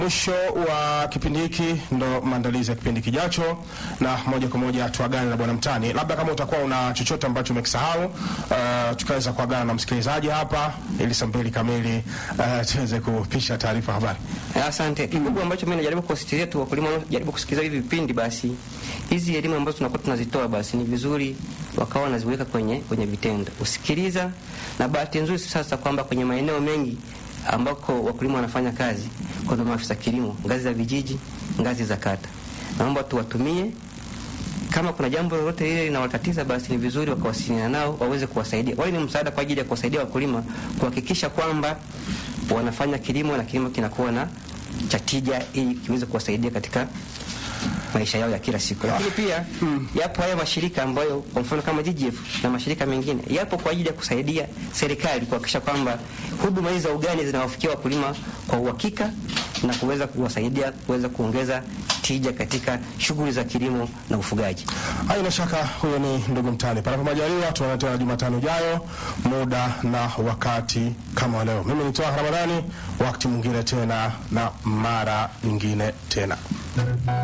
Mwisho wa kipindi hiki ndo maandalizi ya kipindi kijacho, na moja kwa moja tuagane na bwana Mtani. Labda kama utakuwa una chochote ambacho umekisahau, uh, tukaweza kuagana na msikilizaji hapa ili saa mbili kamili uh, tuweze kupisha taarifa habari. Asante. Kikubwa ambacho mimi najaribu kuwasisitizia tu wakulima wanaojaribu kusikiliza hivi vipindi, basi hizi elimu ambazo tunakuwa tunazitoa, basi ni vizuri wakawa wanaziweka kwenye kwenye vitendo, usikiliza. Na bahati nzuri sasa kwamba kwenye maeneo mengi ambako wakulima wanafanya kazi, kuna maafisa kilimo ngazi za vijiji, ngazi za kata. Naomba tuwatumie kama kuna jambo lolote lile linawatatiza, basi ni vizuri wakawasiliana nao waweze kuwasaidia. Wale ni msaada kwa ajili ya kuwasaidia wakulima kuhakikisha kwamba wanafanya kilimo na kilimo kinakuwa na cha tija, ili kiweze kuwasaidia katika maisha yao ya kila siku. Lakini pia yapo haya mashirika ambayo kwa mfano kama GGF na mashirika mengine yapo kwa ajili ya kusaidia serikali kuhakikisha kwamba huduma hizi za ugani zinawafikia wakulima kwa uhakika na kuweza kuwasaidia kuweza kuongeza tija katika shughuli za kilimo na ufugaji. Haina shaka huyo ni ndugu Mtani. Panapo majaliwa, tuonane tena Jumatano ijayo, muda na wakati kama wa leo. Mimi ni Twaha Ramadhani, wakati mwingine tena na mara nyingine tena.